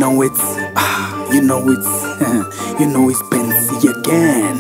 know it's, ah, you know it's, you know it's Benzi again.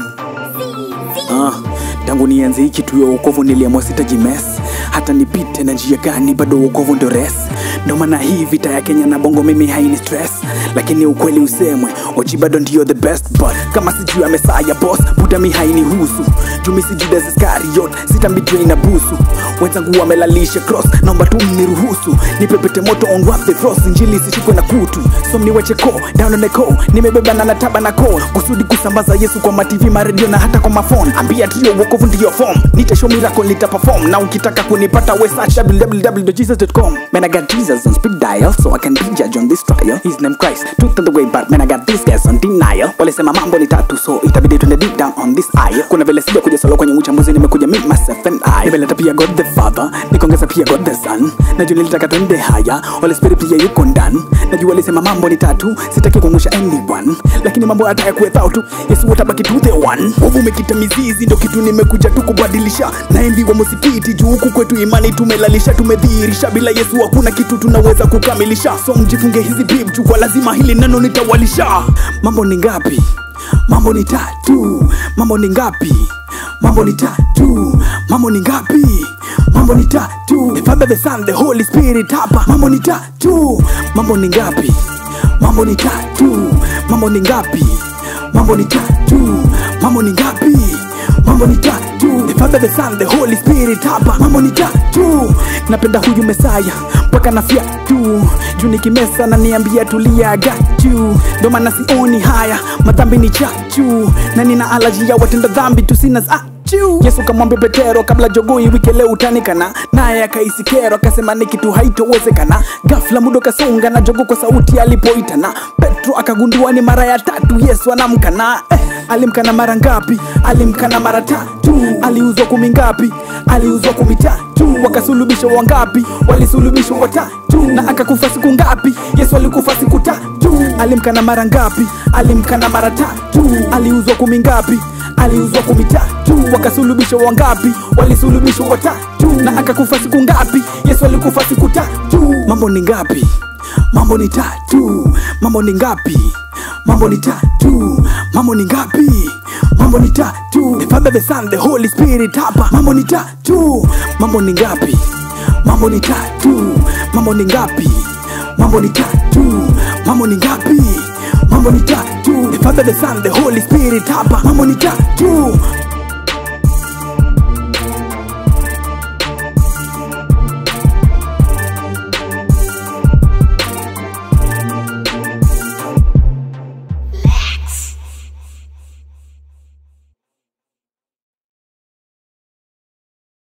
Ah, tangu nianze hii kitu ya wokovu niliamua sitaji mess hata nipite na njia gani bado wokovu ndio res ndo maana hii vita ya kenya na bongo mimi haini stress lakini ukweli usemwe ochi bado ndio the best but kama sijui ya mesaya boss buda mi haini husu jumi si judas iskariot sitambidrei na busu wenzangu wamelalisha cross naomba tu mniruhusu nipepete moto on rap the frost injili isishikwe na kutu so mniwache ko down on the co nimebeba na nataba na ko kusudi kusambaza yesu kwa matv maredio na hata kwa mafon ambia trio wokovu ndiyo form nitashow miracle nita perform na ukitaka kunipata we search www.jesus.com man i got jesus on speed dial so i can be judge on this trial his name christ truth on the way but man i got these guys on denial walisema mambo ni tatu so itabidi tuende deep down on this aisle kuna vile sija kuja solo kwenye uchambuzi nimekuja me myself and i nimeleta pia god the father nikaongeza pia god the son najua nilitaka twende haya holy spirit pia yuko ndani najua walisema mambo ni tatu sitaki kuangusha anyone lakini mambo hata yakuwethao tu yesu watabaki tu the one ovu umekita mizizi ndo kitu nimekuja tu kubadilisha naimbiwa musikiti juu huku kwetu imani tumelalisha tumedhihirisha bila yesu hakuna kitu tunaweza kukamilisha so mjifunge hizi bib juu kwa lazima hili neno nitawalisha mambo ni ngapi mambo ni tatu mambo ni ngapi mambo ni tatu mambo ni ngapi mambo ni tatu the father the son the holy spirit hapa mambo ni tatu mambo ni ngapi mambo ni tatu mambo ni ngapi mambo ni tatu mambo ni ngapi mambo ni tatu the father the son the holy spirit hapa mambo ni tatu napenda huyu mesaya mpaka nafia tu juu nikimesa na niambia tulia gachu ndo maana sioni haya madhambi ni chachu na nina alaji ya watenda dhambi tusina Achoo. yesu kamwambia petero kabla jogoi wike leo utanikana naye akaisikero akasema ni kitu haitowezekana gafla mudo kasonga na jogo kwa sauti alipoitana petro akagundua ni mara ya tatu yesu anamkana eh, alimkana mara ngapi alimkana mara tatu aliuzwa kumi ngapi aliuzwa kumi tatu wakasulubishwa wangapi walisulubishwa watatu na akakufa siku ngapi yesu alikufa siku tatu alimkana mara ngapi alimkana mara tatu aliuzwa kumi ngapi aliuzwa kumi tatu wakasulubishwa wangapi walisulubishwa watatu na akakufa siku ngapi yesu alikufa siku tatu mambo ni ngapi mambo ni tatu mambo ni ngapi mambo ni tatu mambo ni ngapi mambo ni tatu the father the son the holy spirit hapa mambo ni tatu mambo ni ngapi mambo ni tatu mambo ni ngapi mambo ni tatu mambo ni ngapi mambo ni tatu the father the son the holy spirit hapa mambo ni tatu